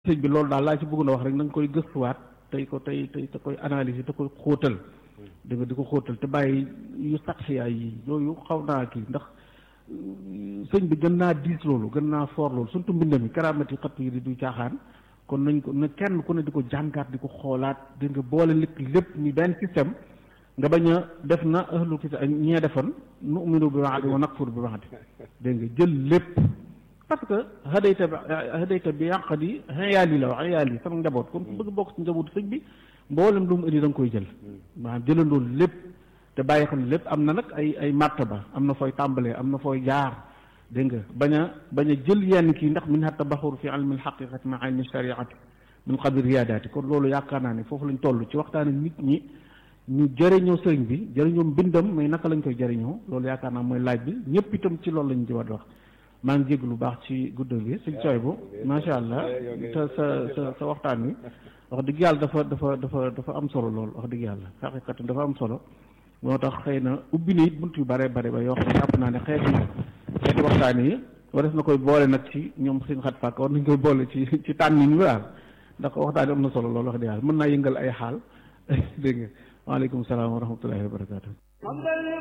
sëñ bi loolu daal laa ci bëgg na wax rek na nga koy gëstuwaat tey ko tey tey te koy analyser te koy xóotal da nga di ko xóotal te bàyyi yu saxiyaay yi yooyu xaw naa kii ndax sëñ bi gën naa diis loolu gën naa foor loolu surtout mbind mi karaamati xatt yi di du caaxaan kon nañ ko na kenn ku ne di ko jàngaat di ko xoolaat di nga boole lépp lépp ni benn système nga bañ a def na ahlu kitaab ñee defoon nu'minu bi ba'di wa nakfur bi ba'di dégg nga jël lépp parce que hadayta bi hadayta bi yàq di xeyaal yi la wax xeyaal yi sama njaboot kon ku bëgg bokk ci njabootu sëñ bi mboolem lu mu indi da nga koy jël maanaam jëlandoo lépp te bàyyi xam ne lépp am na nag ay ay martaba am na fooy tàmbalee am na fooy jaar dégg nga bañ a bañ a jël yenn kii ndax min hatta baxur fi ilmi alxaqiqati ma ilmi shariati min qabli riyaadaati kon loolu yaakaar naa ne foofu lañ toll ci waxtaane nit ñi ñu jëriñoo sëriñ bi jëriñoo mbindam mais naka lañ koy jëriñoo loolu yaakaar naa mooy laaj bi ñëpp itam ci loolu lañ ci war wax maa ngi jégg lu baax ci guddal bi suñ sooy bu macha allah te sa sa sa waxtaan wi wax dëgg yàlla dafa dafa dafa dafa am solo lool wax dëgg yàlla xaqiqatan dafa am solo moo tax xëy na ubbi na it bunt yu bare bare ba yoo xam ne jàpp naa ne xeeti xeeti waxtaan yi wares na koy boole nag ci ñoom seen xat fàkk war nañ koy boole ci ci tànnin wi daal ndax waxtaan yi am na solo lool wax dëgg yàlla mën naa yëngal ay xaal dégg nga waaleykum salaam wa rahmatullahi wa barakatu